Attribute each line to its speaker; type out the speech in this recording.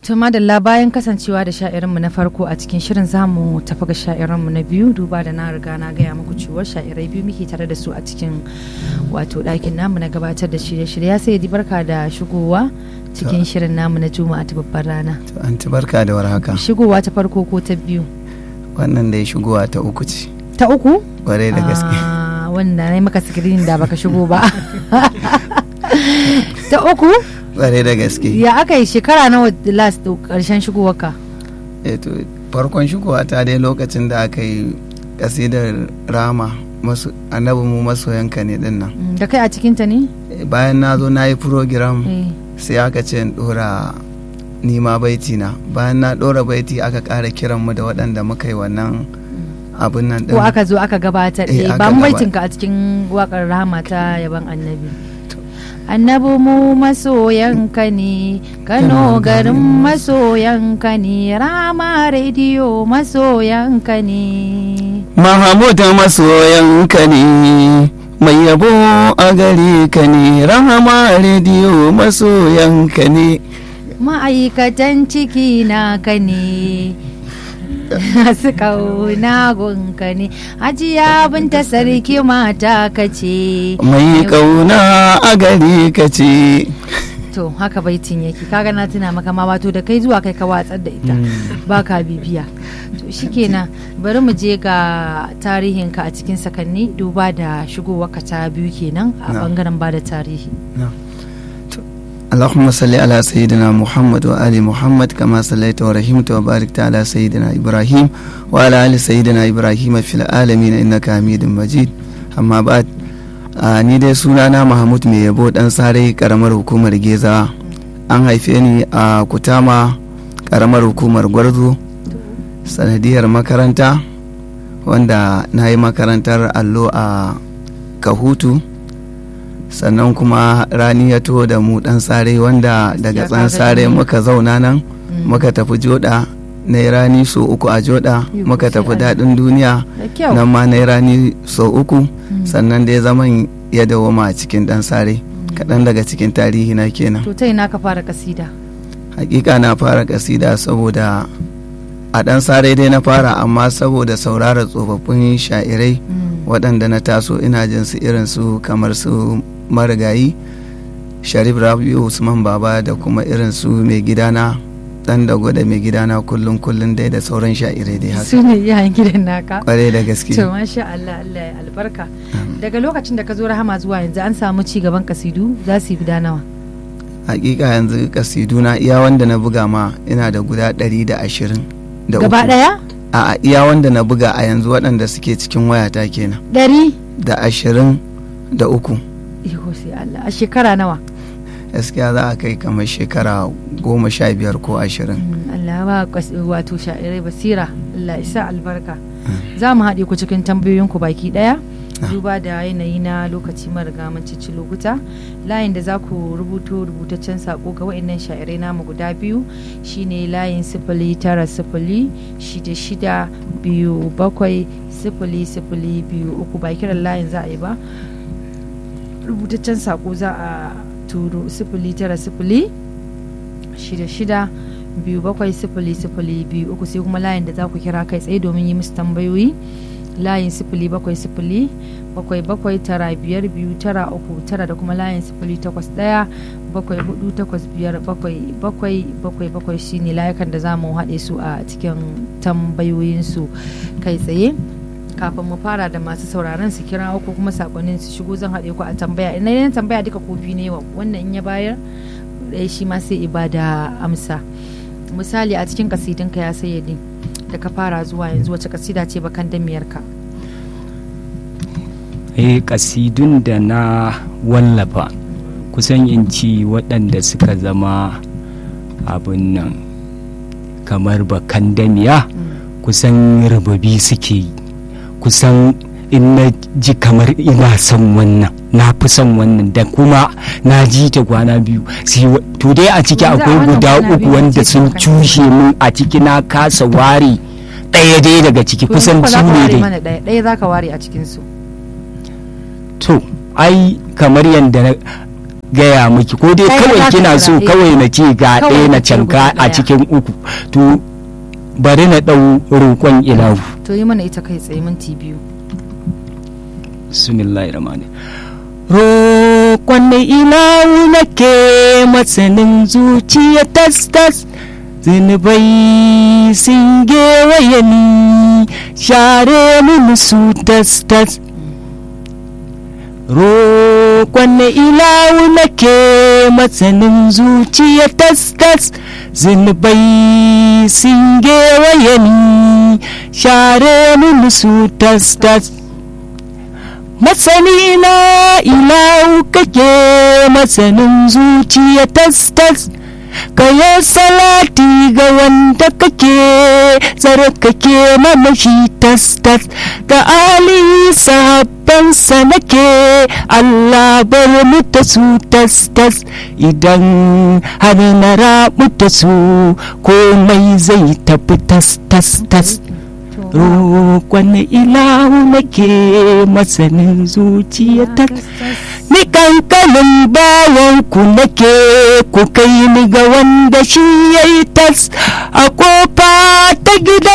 Speaker 1: Tuma da bayan kasancewa da sha'irinmu na farko a cikin shirin zamu tafi ga sha'irinmu na biyu duba da na riga na gaya muku cewa sha'irai biyu muke tare da su a cikin wato ɗakin namu na gabatar da shirye-shirye sai di barka da shigowa cikin shirin namu na juma'a ta babbar rana.
Speaker 2: To an ci barka da warhaka.
Speaker 1: Shigowa ta farko ko ta biyu?
Speaker 2: Wannan dai shigowa ta uku ce.
Speaker 1: Ta uku?
Speaker 2: Kwarai da gaske.
Speaker 1: Ah, wanda na yi maka sikirin da baka shigo ba. ta uku?
Speaker 2: Kwarai da gaske.
Speaker 1: Ya aka yi shekara nawa last karshen shigowarka?
Speaker 2: Eh to farkon shigowa ta dai lokacin da aka yi kasidar rama masu annabi mu masoyanka ne din nan.
Speaker 1: Mm, Da kai a cikinta ne?
Speaker 2: Eh, Bayan na zo na yi program
Speaker 1: Eh.
Speaker 2: sai aka ce in dora nima baiti na bayan na dora baiti aka ƙara kiran mu da waɗanda muka yi wannan abin nan
Speaker 1: Ko
Speaker 2: din.
Speaker 1: aka zo aka gabatar
Speaker 2: Eh,
Speaker 1: eh,
Speaker 2: aka
Speaker 1: ba mu
Speaker 2: gaba-
Speaker 1: baitinka a cikin wakar rahama ta yaban annabi. Annabi mu masoyanka ne, Kano garin masoyanka ne, Rama rediyo masoyanka ne.
Speaker 2: Mahamud masoyanka ne mai yabo a gare ka ne rahama rediyo masoyanka ne
Speaker 1: Ma'aikatan ciki na ka ne, su kauna gunka ne, Hajiya binta sarki mata ka ce.
Speaker 2: mai kauna a gare ka ce
Speaker 1: To haka baitin yake kaga na tuna maka ma wato da kai zuwa kai ka watsar da ita ba ka bibiya to shikenan bari mu je ga tarihinka a cikin sakanni duba da shigowarka ta biyu kenan a
Speaker 2: Na.
Speaker 1: bangaren ba da tarihi
Speaker 2: اللهم صل على سيدنا محمد وآل محمد كما صليت ورحمت وباركت على سيدنا إبراهيم وعلى آل سيدنا إبراهيم في العالمين إنك حميد مجيد أما بعد a ni dai sunana mahmud mai yabo dan sare karamar hukumar geza an haife ni a kutama karamar hukumar gwarzo sanadiyar makaranta wanda na yi makarantar allo a kahutu sannan kuma rani ya to da mu dan sare wanda daga
Speaker 1: Ya
Speaker 2: tsan
Speaker 1: kaga
Speaker 2: sare
Speaker 1: ni.
Speaker 2: muka zauna nan muka tafi joda na yi rani so uku a joda
Speaker 1: Iko
Speaker 2: muka
Speaker 1: sai
Speaker 2: tafi
Speaker 1: Allah.
Speaker 2: daɗin duniya
Speaker 1: da kyau
Speaker 2: nan ma na yi rani sau uku sannan dai zaman ya dawoma a cikin dan sare kaɗan daga cikin tarihi na kenan
Speaker 1: to ta ina ka fara kasida
Speaker 2: hakika na fara kasida saboda a dan sare dai na fara amma saboda saurara tsofaffin sha'irai waɗanda na taso ina jin su irin su kamar su marigayi sharif rabiu usman baba da kuma irin su mai gidana dan da gwada mai gidana kullum kullum dai da sauran sha'irai dai haka
Speaker 1: su ne yayin gidan naka
Speaker 2: kwarai da gaske
Speaker 1: to masha Allah Allah ya albarka daga lokacin da ka zo rahama zuwa yanzu an samu ci gaban kasidu za su yi guda nawa
Speaker 2: hakika yanzu kasiduna iya wanda na buga ma ina da guda ɗari da ashirin da
Speaker 1: gaba
Speaker 2: uku.
Speaker 1: daya
Speaker 2: a iya wanda na buga a yanzu waɗanda suke cikin wayata kenan
Speaker 1: ɗari
Speaker 2: da ashirin da uku
Speaker 1: Iko sai Allah a shekara nawa
Speaker 2: gaskiya za a kai kamar shekara goma sha biyar ko ashirin
Speaker 1: Mm, Allah ba kwas- wato sha'irai basira Allah isa albarka za mu haɗe ku cikin tambayoyinku baki ɗaya duba da yanayi na lokaci mariga mun cici lokuta layin da za ku rubuto rubutaccen sako ga wa'annan sha'irai namu guda biyu shine layin sifili tara sifili shida shida biyu bakwai sifili sifili biyu uku ba kiran layin za a yi ba rubutaccen sako za a turo sifili tara sifili shida shida biyu bakwai sifili sifili biyu uku sai kuma layin da za ku kira kai tsaye domin yi musu tambayoyi layin sifili bakwai sifili bakwai bakwai tara biyar biyu tara uku tara da kuma layin sifili takwas ɗaya bakwai hudu takwas biyar bakwai bakwai bakwai bakwai shine layukan da za mu haɗe su a cikin tambayoyinsu kai tsaye kafin mu fara da masu sauraron su kira ko kuma sakonnin su shigo zan haɗe ku a tambaya ina yin tambaya duka kofi ne wa wannan in ya bayar ɗaya shi ma sai ibada amsa misali a cikin kasidinka ya sayyadi da ka fara zuwa yanzu wace kasida ce bakan damiyarka
Speaker 3: eh kasidun da na wallafa kusan in ci waɗanda suka zama abin nan kamar bakan damiya kusan rubabi suke yi kusan in na ji kamar ina son wannan na fi son wannan da kuma na ji ta kwana biyu sai wa- to dai a ciki
Speaker 1: Yanzu a
Speaker 3: akwai
Speaker 1: wannan
Speaker 3: guda
Speaker 1: kwana
Speaker 3: uku
Speaker 1: biyu
Speaker 3: wanda
Speaker 1: ce
Speaker 3: sun
Speaker 1: bakan
Speaker 3: cushe min a ciki na kasa ware ɗaya dai daga ciki
Speaker 1: To
Speaker 3: kusan
Speaker 1: yanzu
Speaker 3: su
Speaker 1: fa za ka
Speaker 3: ne
Speaker 1: ware
Speaker 3: dai
Speaker 1: mana ɗaya ɗaya za ka ware a cikinsu
Speaker 3: to ai kamar yadda na gaya miki ko dai
Speaker 1: Kai
Speaker 3: kawai
Speaker 1: za ka
Speaker 3: kina so
Speaker 1: kira, eh.
Speaker 3: kawai na ce ga
Speaker 1: Kawai
Speaker 3: ɗaya na
Speaker 1: ka ce
Speaker 3: canka
Speaker 1: guda
Speaker 3: a
Speaker 1: ɗaya.
Speaker 3: cikin uku to bari na ɗau roƙon ilahu
Speaker 1: to yi mana ita kai tsaye minti biyu
Speaker 3: bismillahir rahmanir roƙon da ilahu nake masanin zuciya tas tas zunubai sun gewaye ni share mini su tas tas roƙon da ilahu nake masanin zuciya tas tas zunubai sun gewaye ni share mini su tas tas masani na ilahu kake masanin zuciya tas tas kayo salati ga wanda kake tsarkake mana shi tas tas ga ali sahabbansa nake Allah bar mu ta su tas tas idan har na rabu ta su komai zai tafi tas tas tas roƙon ilahu nake masanin zuciya ta ni kankanin bayan ku nake ku kai ni ga wanda shi ya yi tas a kofa ta gida